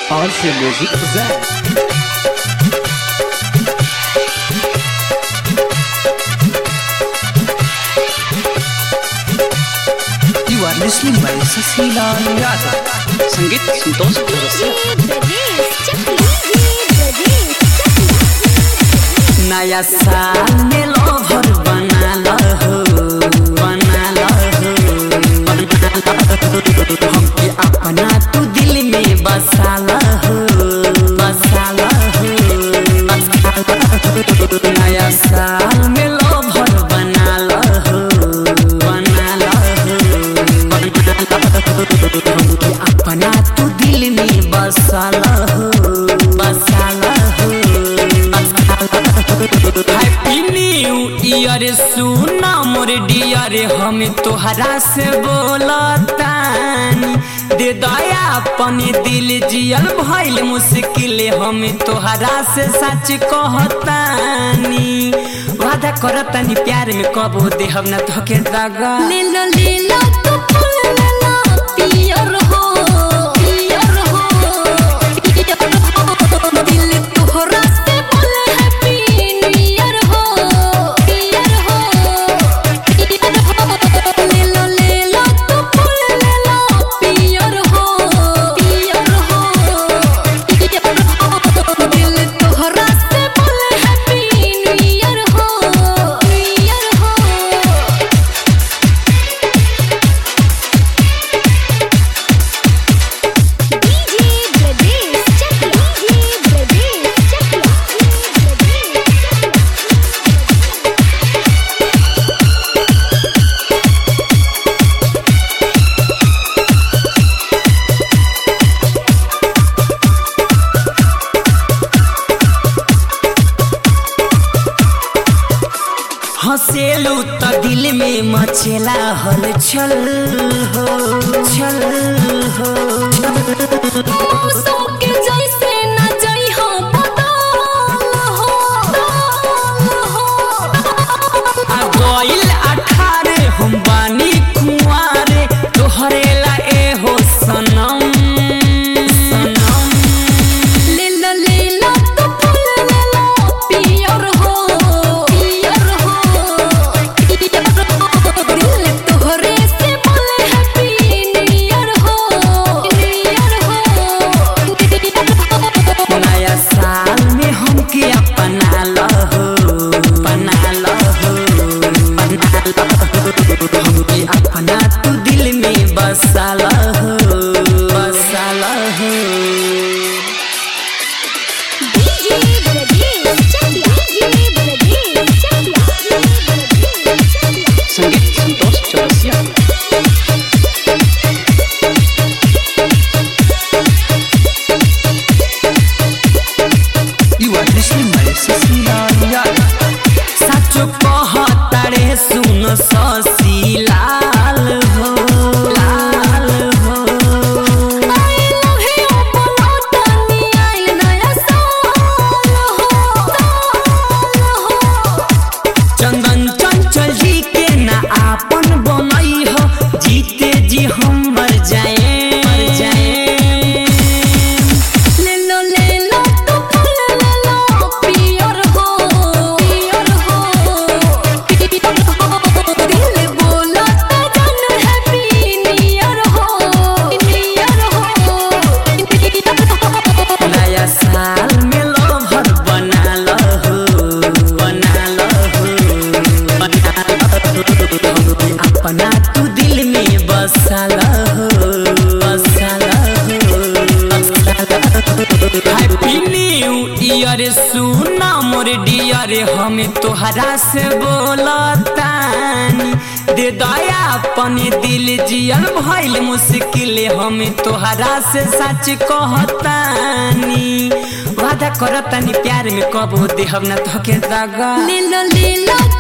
RC Music presents. You are listening by Sasila Yadav. संगीत संतोष चौरसिया नया साल में लोभर बना हो बना हो हमके अपना तू दिल में बसा हो बसा हो नया साल में लोभर बना हो बना हो हमके अपना तू दिल में बसा हो बसा हो हैप्पी न्यू ईयर सुना मोर डियर हम तोहरा से बोलतानी दे दया अपन दिल जियल भइल मुश्किल हम तोहरा से सच कहतानी वादा करतानी प्यार में कबो देहब ना तोके दगा लीला लीला तो फूल लेला पियर हो पियर हो पियर हो दिल तोहरा से बोले हैप्पी न्यू ईयर हो पियर हो पियर हो लीला लीला तो फूल लेला पियर हो पियर हो पियर हो दिल तोहरा से बोले हैप्पी न्यू ईयर हो न्यू ईयर हो DJ Bradesh Chakla DJ Bradesh Chakla हंसेलू त दिल में मचेला हल छल हो छल हो मौसम के जैसे न जई हो बदल हो हो आ गइल अठारे हम बानी कुंवारे तोहरे ला ए हो सनम सनम लीला लीला तो फूल लेला पियर हो पियर हो पियर हो दिल तोहरे से बोले हैप्पी न्यू ईयर हो न्यू ईयर हो नया साल में हमके अपना लहो बना लहो बना लहो हमके अपना तू दिल में बसा लहो बसा लहो DJ Bradesh Chakla DJ Bradesh Chakla संगीत Santosh Chaurasia You are listening by Sasila Yadav. सच कहतारे सुन ससी लाल हो लाल हो I love you बोलो तनी आइल नया साल हो साल हो चंदन चंचल जी के ना आपन बनई हो जीते जी हम मर जाए मर जाए लेलो लेलो तो फूल लेलो पियर हो पियर हो पियर हो दिल बोला तो जन हैप्पी न्यू ईयर हो न्यू ईयर हो नया साल में लोभर बना लहो बना लहो बना लहो अपना तू दिल में बसा लहो बसा लहो हैप्पी न्यू ईयर सुना मोर डियर हम तोहरा से बोलतानी दे दया अपन दिल जियल भइल मुश्किल हम तोहरा से सच कहतानी वादा करतानी प्यार में कबो देहब ना तोके दगा लीला लीला